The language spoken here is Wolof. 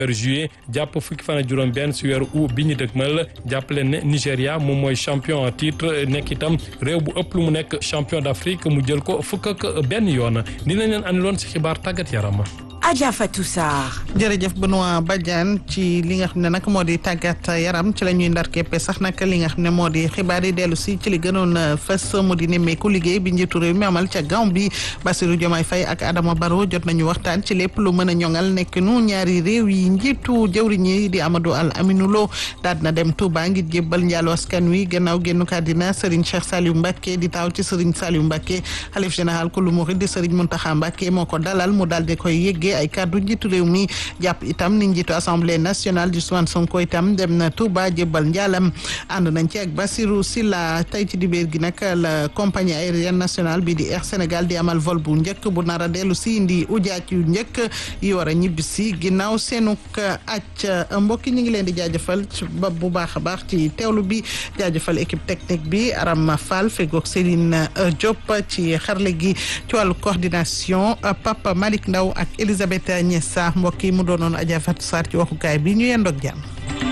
weeru juillet jàpp fukki fan ak juróom benn si weeru août bi ñu dëgmal jàpp leen ne Nigéria moom mooy champion en titre nekk itam réew bu ëpp lu mu nekk champion d'Afrique mu jël ko fukk ak benn yoon dinañ leen andiloon si xibaar tàggat yaram. Adja Fatou Sarr. jërëjëf Benoît Badiane ci li nga xam ne nag moo di tàggat yaram ci la ñuy ndar képpe sax nag li nga xam ne moo di xibaar yi dellu si ci li gënoon fës mu di nemmeeku liggéey bi njiitu réew mi amal ca Gambie Bassirou Diomaye Faye ak Adama Barrow jot nañu waxtaan ci lépp lu mën a ñoŋal nekk nu ñaari réew yi njiitu jëwriñ yi di Amadou Al Aminou Lo daal na dem Touba ngir jébbal njaalu askan wi gannaaw génnu kàddina Serigne Cheikh Saliou Mbacké di taaw ci Serigne Saliou Mbacké xalif général ku lu murid di Serigne Mountakha Mbacké moo ko dalal mu daal di koy yëggee ay kàddu njiitu réew mi jàpp itam ni njiitu assemblée nationale di Ousmane Sonko itam dem na Touba jébbal njaalam ànd nañ ci ak Bassirou Sylla tey ci dibéer gi nag la compagnie aérienne nationale bi di Air Sénégal di amal vol bu njëkk bu nar a dellu si indi ujaaj yu njëkk yi war a ñibbi si ginnaaw seenuk acc mbokk yi ñu ngi leen di jaajëfal bu baax a baax ci teewlu bi jaajëfal équipe technique bi Aram Fall fegoog Céline Diop ci xarle gi ci wàllu coordination Papa Malick Ndaw ak Elisabeth Niessa mbokk yi mu doonoon Adja Fatou Sarr ci waxukaay bi ñu yendoog jàmm